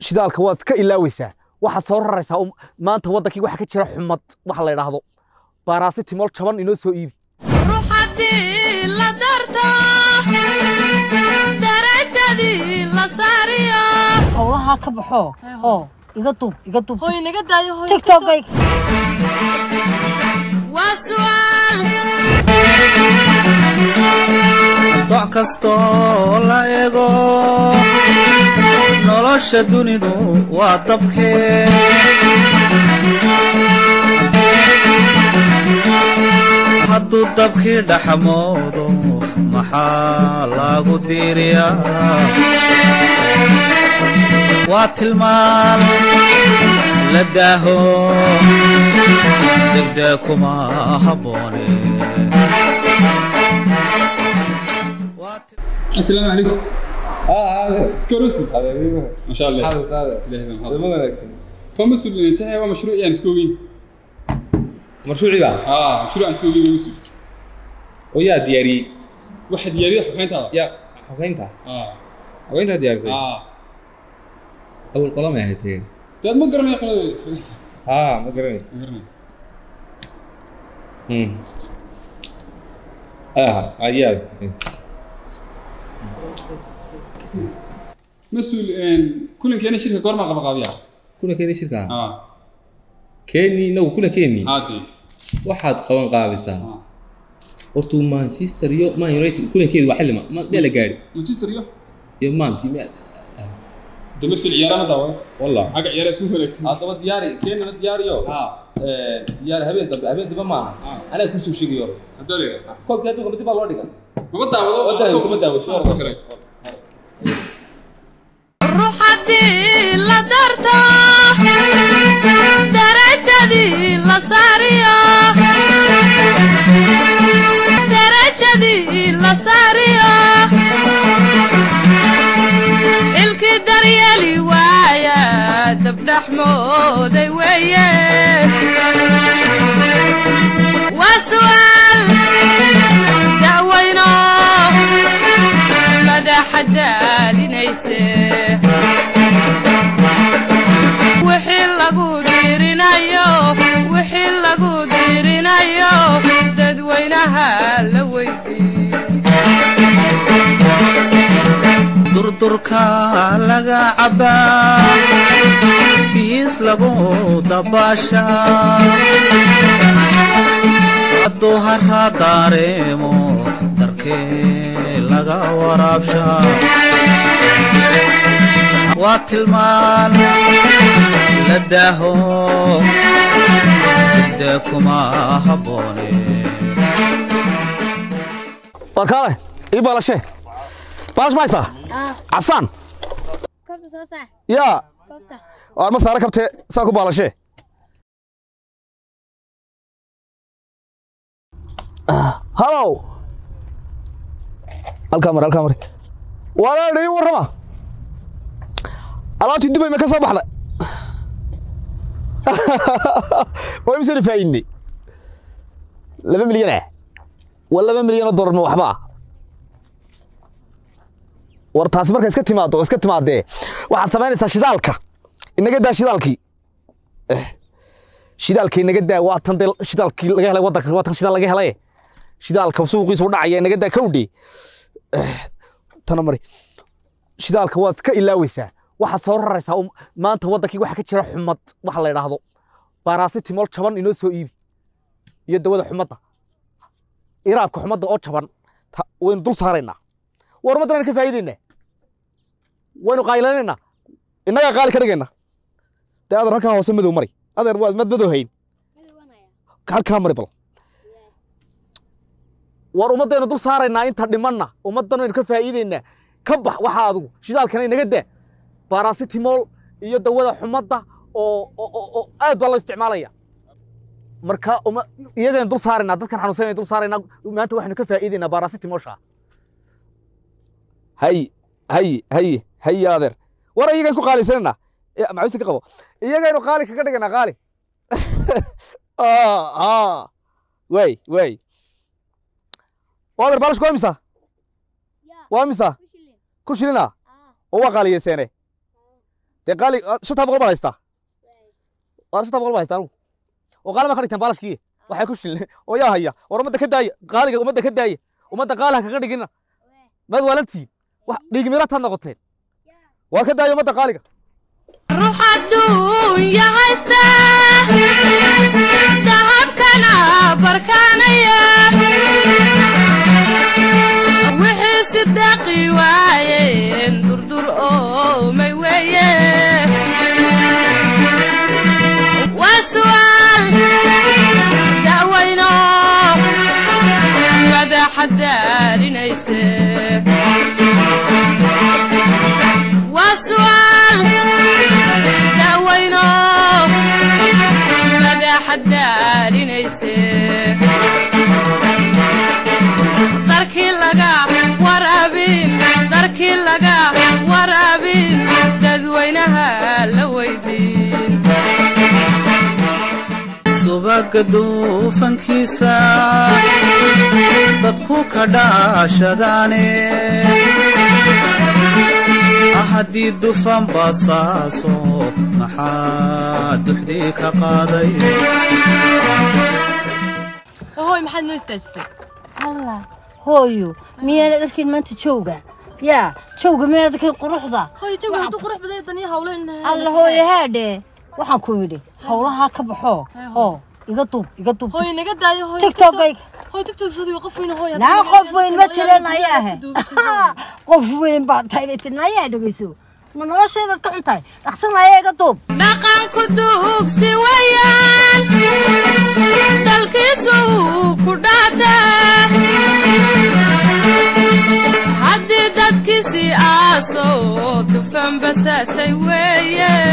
shidaalka waad iska ilaaweysaa waxaad soo raraysaa um- maanta waddankii waxa ka jira xumad waxa la idhaahdo baaraasitimol jaban inoo soo iibi ruux haddii la darto darajadii la saariyo howlahaa ka baxo oo iga duub iga duub hoy naga daayo hoy tiktokayga waa su'aal doc kastoo la ego nolosha dunidu waa dabkee hadduu dabkii dhaxmoodo maxaa lagu diiriyaa waa tilmaan la daaho degdee kuma habboone السلام عليكم اه هذا سكروسو هذا ايوه ما شاء الله هذا هذا إلهي بن هذا حظ. ما wanaagsan فمسؤول صحيح هو مشروع يعني سكوين mashruuciga اه مشروع سكوين مسؤول oo yaa diyaariyey واحد يريح وحين هذا yaa xogeynta اه xogeyntaa diyaarisay اه awal qolamay ahayd tageen ده ما قرنا يقول haa ma garanaysa ah ayaad مسؤول ان كل كان شركه قرما قبا قابيا kuna keeni shirkaa اه keeni inagu kuna keeni عادي waxaad qaban qaabisaa اه hortuu manchester iyo man united kulankeedu waa xilli ma ma- meel la gaadhi مانشستر يو iyo maantii meel ده مسؤول عيارنا دعوه wallah حق عيار اسمه فلكس haddaba diyaari keenina diyaariyo اه diyaari habeen dambe habeen dambe maaha آه. anaa kusoo sheegayo hore هذول koobkii adduunka mid baa loo dhiga ما بدعوه ما دعوة، ما دعوة. ruux haddii la darto darajadii la saariyo darajadii la saariyo xilkii daryeeli waaya dabdhaxmooday weeye waa su'aal da'weyno madaxa daalinayse wixii lagu diirinayo wixii lagu diirinayo dadweynaha la weydii durdurka laga cabbaa biis lagu dabaashaa hadduu haraa daareemo darkee laga waraabshaa waa tilmaan la daaho degdee kuma habboone warkaale ii baalashe baalash mahaysaa casaan Koobta soo saar. yaa Koobta. waar ma saare kabtee saa ku baalashee halow halkaa mare halkaa mare walaal ii warrama alaabtii dubay ma ka soo baxday waa imisana faa'iidnay laba milyan ah waa laba milyan oo dollar ma waxba ah war taasi markay iska timaado oo iska timaadee waxaad samaynaysaa shidaalka inaga daa shidaalkii Eh, shidaalka inaga daa waa tan dee shidaalkii laga helay waddanka waa tan shidaal laga helay shidaalka suuqiisu dhacaya inaga daa kawdhe tana mari shidaalka waad iska ilaaweysaa waxaad soo raraysaa um- maanta waddankii waxa ka jira xumad waxa la idhaahdo baaraasitimol jaban inoo soo iibi iyo dawada xumadda iraabka xumadda oo jaban ta- waynu dul saaraynaa war ummaddan aynu ka faa'iidaynaa waynu qaylanaynaa innagaa qaali ka dhigayna dee adeer halkaa hoose madow mari adeer waad mad madow hayn halkaa mari bal war ummaddaynu dul saaraynaa inta dhimanna ummaddan aynu ka faa'iidaynaa ka bax waxaa adigu shidaalkana inaga daa baaraasitimol iyo dawada xumadda oo oo- oo oo aad baa loo isticmaalaya marka uma iyagaynu dul saaraynaa dadkan xanuunsanaynu dul saaraynaa maanta waxaynu ka faa'iidaynaa baaraasitimolsha hay hay hay hay adeer war iyagaynu ku qaalisanayna macuusta ka qabo iyagaynu qaali kaga dhiganaa qaali way way adeer baalashku waa misa waa misa ku shilina oo waa qaaliyeseene dee qaali shantaa boqol baa haystaa waa shantaa boqol baa haystaa anugu oo qaali baa ka dhigtaan baalashkii waxay ku shilne oo yaa haya war ummadda ka daaya qaaliga ummadda ka daaya ummadda qaali ha kaga dhigina maad waalantiin wax dhiigmirataad noqoteen waa ka daaya ummadda qaaliga ruux adduunya haysta dahabkana barkaanaya wixii sidaqi waayeen durdur oomay weeye waa su'aal da'wayno madaxa daalinayse waa su'aal da'wayno madaxa daalinayse darkii laga waraabin darkii laga waraabin dadweynaha la weydiin subaga duufankiisa dadku ka dhaashadaane haddii dufan basaaso maxaa duxdii ka qaaday hooy maxaad noo istaajisay allah hooyo miyaanad arkin maanta jowga yaa jowga miyaanad arkin quruxda hooy jawi hadduu qurux baday daniya hawleen alla hooyo haadhe waxaan ku yidhi howlahaa ka baxo oo iga duub iga duub hooy naga daayo hooy tiktokayga hooy tiktok sadiga qof weyn hooy naa qof weyn ma jiran ayaa ahe qof weyn baad tahay bay tiri nayaa dhegeyso ma nolosheedaad ka xun tahay dhaqsan ayaa iga duub dhaqanku duugsi wayaan dalkiisu ku dhaata haddii dadkiisii aaso dufan basaasay weeye